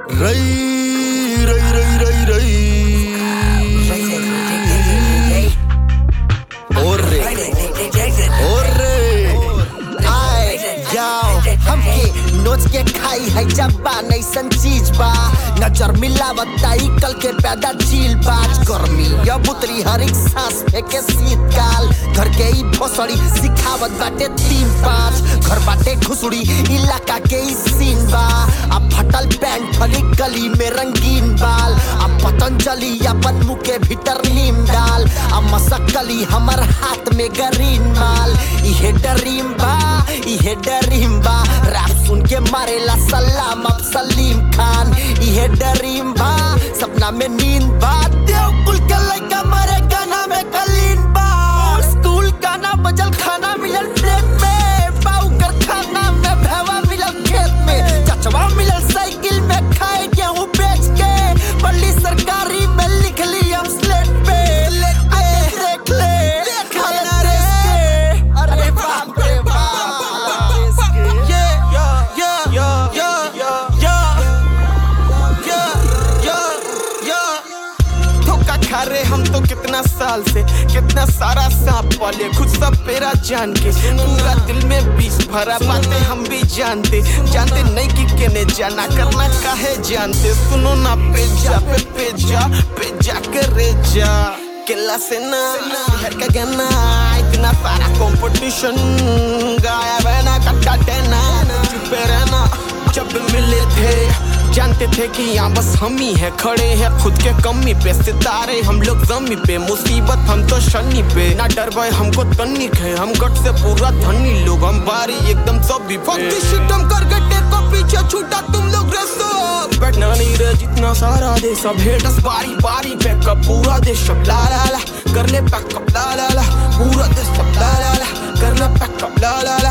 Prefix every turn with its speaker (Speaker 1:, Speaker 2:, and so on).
Speaker 1: रई रई रई रई रई और रे और रे
Speaker 2: आए जाओ हमके नोच के खाई है जब्बा नैसन चीज बा नजर मिलावता ई कल के पैदा झील बाज गर्मी या बुतरी हर एक सांस फेंके शीतकाल घर के ई भोसड़ी सिखावत बाटे तीन पाँच घर बाटे घुसड़ी इलाका के ई सीन बा अब फटल पैंट फली गली में रंगीन बाल अब पतंजलि अपन मुंह के भीतर नीम डाल अब मसकली हमर हाथ में गरीन माल इहे डरीम बा इहे डरीम बा रैप सुन के मारेला सलाम अब सलीम खान इहे डरीम बा सपना में नींद बा देव कुल के लइका मरे गाना में कलीन बा स्कूल गाना बजल खाना मिलल प्लेट में पाऊ कर खाना में भैवा मिलल खेत में चचवा मिलल साइकिल में खाए गेहूं बेच के पल्ली सरकारी में लिख ली हम स्लेट पे आए देख ले खाए देश के अरे बाप रे बाप देश के
Speaker 1: yeah yeah yeah yeah yeah yeah yeah yeah धोखा खा रहे हम तो कितना साल से कितना सारा सांप पाले खुद सब पेरा जान के पूरा दिल में बीस भरा बातें हम भी जानते जानते नहीं कि केने जाना करना काहे जानते सुनो ना पे जा पे पे जा पे जा करे जा केला से ना शहर का गाना इतना सारा कंपटीशन गाया बना कट्टा टेना चुपे रहना जब मिले थे जानते थे कि यहाँ बस हम ही है खड़े हैं खुद के कमी पे सितारे हम लोग जमी पे मुसीबत हम तो शनि पे ना डर भाई हमको तनिक है हम गट से पूरा धनी लोग हम बारी एकदम सब भी हम कर गट्टे को पीछे छूटा तुम लोग रस्तो बैठना नहीं रहे जितना सारा दे सब हेटस बारी बारी बैकअप पूरा देश सब ला ला ला कर ले बैकअप ला ला ला पूरा देश सब ला ला ला कर ले बैकअप ला ला ला